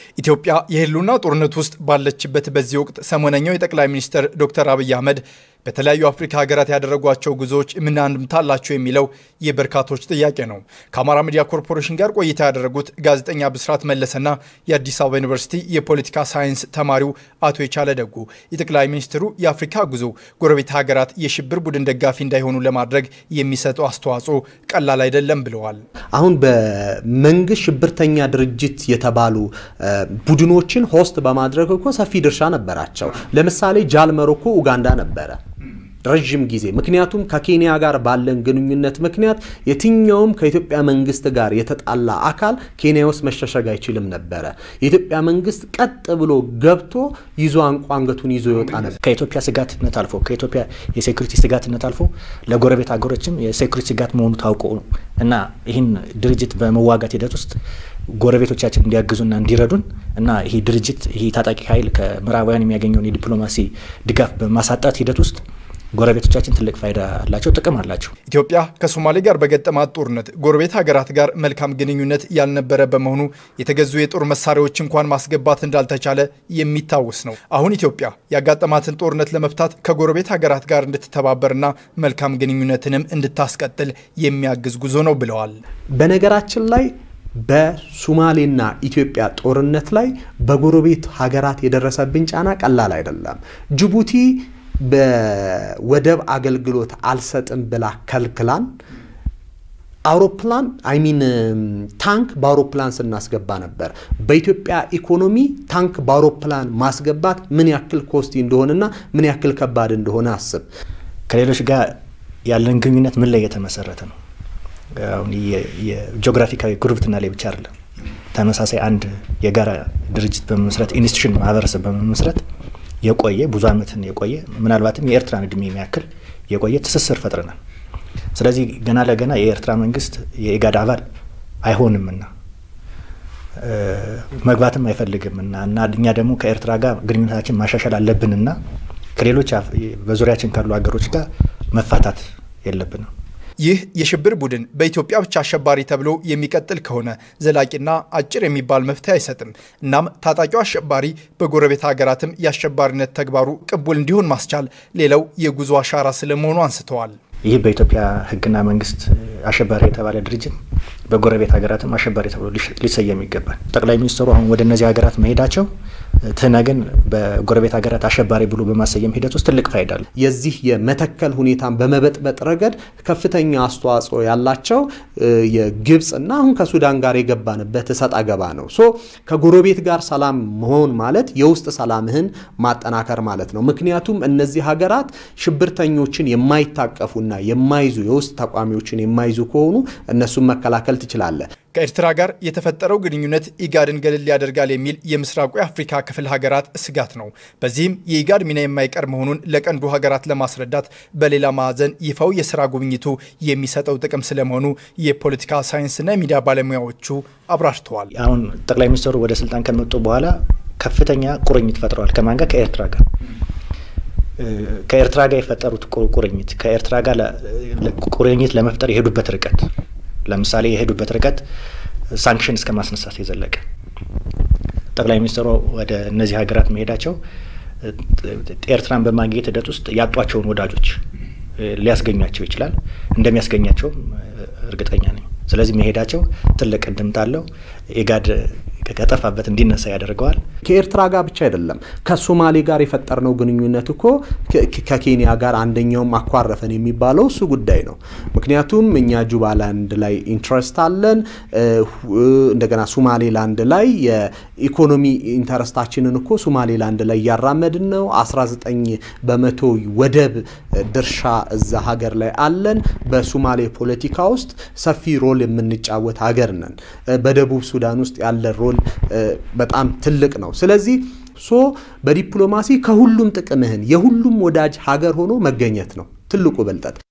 ኢትዮጵያ የህልውና ጦርነት ውስጥ ባለችበት በዚህ ወቅት ሰሞነኛው የጠቅላይ ሚኒስትር ዶክተር አብይ አህመድ በተለያዩ አፍሪካ ሀገራት ያደረጓቸው ጉዞዎች ምን አንድምታ አላቸው የሚለው የበርካቶች ጥያቄ ነው። ከአማራ ሚዲያ ኮርፖሬሽን ጋር ቆይታ ያደረጉት ጋዜጠኛ ብስራት መለሰና የአዲስ አበባ ዩኒቨርሲቲ የፖለቲካ ሳይንስ ተማሪው አቶ የቻለ ደጉ የጠቅላይ ሚኒስትሩ የአፍሪካ ጉዞ ጎረቤት ሀገራት የሽብር ቡድን ደጋፊ እንዳይሆኑ ለማድረግ የሚሰጠው አስተዋጽኦ ቀላል አይደለም ብለዋል። አሁን በመንግስት ሽብርተኛ ድርጅት የተባሉ ቡድኖችን ሆስት በማድረግ እኮ ሰፊ ድርሻ ነበራቸው። ለምሳሌ ጃልመሮ እኮ ኡጋንዳ ነበረ ረዥም ጊዜ ምክንያቱም ከኬንያ ጋር ባለን ግንኙነት ምክንያት የትኛውም ከኢትዮጵያ መንግስት ጋር የተጣላ አካል ኬንያ ውስጥ መሸሸግ አይችልም ነበረ። የኢትዮጵያ መንግስት ቀጥ ብሎ ገብቶ ይዞ አንቋንገቱን ይዞ ይወጣ ነበር። ከኢትዮጵያ ስጋትነት አልፎ ከኢትዮጵያ የሴኩሪቲ ስጋትነት አልፎ ለጎረቤት ሀገሮችም የሴኩሪቲ ስጋት መሆኑ ታውቆ ነው እና ይህን ድርጅት በመዋጋት ሂደት ውስጥ ጎረቤቶቻችን እንዲያግዙና እንዲረዱን እና ይህ ድርጅት ይህ ታጣቂ ኃይል ከምዕራባውያን የሚያገኘውን የዲፕሎማሲ ድጋፍ በማሳጣት ሂደት ውስጥ ጎረቤቶቻችን ትልቅ ፋይዳ አላቸው፣ ጥቅም አላቸው። ኢትዮጵያ ከሶማሌ ጋር በገጠማት ጦርነት ጎረቤት ሀገራት ጋር መልካም ግንኙነት ያልነበረ በመሆኑ የተገዙ የጦር መሳሪያዎች እንኳን ማስገባት እንዳልተቻለ የሚታወስ ነው። አሁን ኢትዮጵያ ያጋጠማትን ጦርነት ለመፍታት ከጎረቤት ሀገራት ጋር እንድትተባበርና መልካም ግንኙነትንም እንድታስቀጥል የሚያግዝ ጉዞ ነው ብለዋል። በነገራችን ላይ በሱማሌና ኢትዮጵያ ጦርነት ላይ በጎረቤት ሀገራት የደረሰብን ጫና ቀላል አይደለም። ጅቡቲ በወደብ አገልግሎት አልሰጥም ብላ ከልክላን አውሮፕላን አይሚን ታንክ በአውሮፕላን ስናስገባ ነበር። በኢትዮጵያ ኢኮኖሚ ታንክ በአውሮፕላን ማስገባት ምን ያክል ኮስቲ እንደሆነና ምን ያክል ከባድ እንደሆነ አስብ። ከሌሎች ጋር ያለን ግንኙነት ምን ላይ የተመሰረተ ነው? አሁን የጂኦግራፊካዊ ጉርብትና ላይ ብቻ አይደለም። ተመሳሳይ አንድ የጋራ ድርጅት በመመስረት ኢንስቲቱሽን ማህበረሰብ በመመስረት የቆየ ብዙ ዓመትን የቆየ ምናልባትም የኤርትራን እድሜ የሚያክል የቆየ ትስስር ፈጥረናል። ስለዚህ ገና ለገና የኤርትራ መንግስት የኢጋድ አባል አይሆንምና መግባትም አይፈልግምና እና እኛ ደግሞ ከኤርትራ ጋር ግንኙነታችን ማሻሻል አለብንና ከሌሎች በዙሪያችን ካሉ ሀገሮች ጋር መፋታት የለብንም። ይህ የሽብር ቡድን በኢትዮጵያ ብቻ አሸባሪ ተብሎ የሚቀጥል ከሆነ ዘላቂና አጭር የሚባል መፍትሄ አይሰጥም። እናም ታጣቂው አሸባሪ በጎረቤት ሀገራትም የአሸባሪነት ተግባሩ ቅቡል እንዲሆን ማስቻል ሌላው የጉዞ አሻራ ስለመሆኑ አንስተዋል። ይህ በኢትዮጵያ ሕግና መንግስት አሸባሪ የተባለ ድርጅት በጎረቤት ሀገራትም አሸባሪ ተብሎ ሊሰየም ይገባል። ጠቅላይ ሚኒስትሩ አሁን ወደ እነዚህ ሀገራት መሄዳቸው ትህነግን በጎረቤት ሀገራት አሸባሪ ብሎ በማሰየም ሂደት ውስጥ ትልቅ ፋይዳ አለ። የዚህ የመተከል ሁኔታን በመበጥበጥ ረገድ ከፍተኛ አስተዋጽኦ ያላቸው የግብፅና አሁን ከሱዳን ጋር የገባንበት እሰጥ አገባ ነው። ሶ ከጎረቤት ጋር ሰላም መሆን ማለት የውስጥ ሰላምህን ማጠናከር ማለት ነው። ምክንያቱም እነዚህ ሀገራት ሽብርተኞችን የማይታቀፉና የማይዙ የውስጥ ተቋሚዎችን የማይዙ ከሆኑ እነሱን መከላከል ትችላለህ። ከኤርትራ ጋር የተፈጠረው ግንኙነት ኢጋድን ገለል ያደርጋል የሚል የምስራቁ የአፍሪካ ክፍል ሀገራት ስጋት ነው። በዚህም የኢጋድ ሚና የማይቀር መሆኑን ለቀንዱ ሀገራት ለማስረዳት በሌላ ማዕዘን ይፋው የስራ ጉብኝቱ የሚሰጠው ጥቅም ስለመሆኑ የፖለቲካ ሳይንስና የሚዲያ ባለሙያዎቹ አብራርተዋል። አሁን ጠቅላይ ሚኒስትሩ ወደ ስልጣን ከመጡ በኋላ ከፍተኛ ቁርኝት ፈጥረዋል። ከማን ጋር? ከኤርትራ ጋር ከኤርትራ ጋር የፈጠሩት ቁርኝት ከኤርትራ ጋር ቁርኝት ለመፍጠር የሄዱበት ርቀት ለምሳሌ የሄዱበት ርቀት ሳንክሽን እስከ ማስነሳት የዘለቀ ጠቅላይ ሚኒስትሩ ወደ እነዚህ ሀገራት መሄዳቸው ኤርትራን በማግኘት ሂደት ውስጥ ያጧቸውን ወዳጆች ሊያስገኟቸው ይችላል። እንደሚያስገኛቸውም እርግጠኛ ነኝ። ስለዚህ መሄዳቸው ትልቅ እንድምታ አለው። ኢጋድ ከጠፋበት እንዲነሳ ያደርገዋል። ከኤርትራ ጋር ብቻ አይደለም፣ ከሶማሌ ጋር የፈጠርነው ግንኙነት እኮ ከኬንያ ጋር አንደኛውም አኳረፈን የሚባለው እሱ ጉዳይ ነው። ምክንያቱም እኛ ጁባላንድ ላይ ኢንትረስት አለን። እንደገና ሶማሌላንድ ላይ የኢኮኖሚ ኢንተረስታችንን እኮ ሶማሌላንድ ላይ እያራመድን ነው። 19 በመቶ ወደብ ድርሻ እዛ ሀገር ላይ አለን። በሶማሌ ፖለቲካ ውስጥ ሰፊ ሮል የምንጫወት ሀገር ነን። በደቡብ ሱዳን ውስጥ ያለ ሮል በጣም ትልቅ ነው። ስለዚህ ሶ በዲፕሎማሲ ከሁሉም ጥቅምህን የሁሉም ወዳጅ ሀገር ሆኖ መገኘት ነው ትልቁ ብልጠት።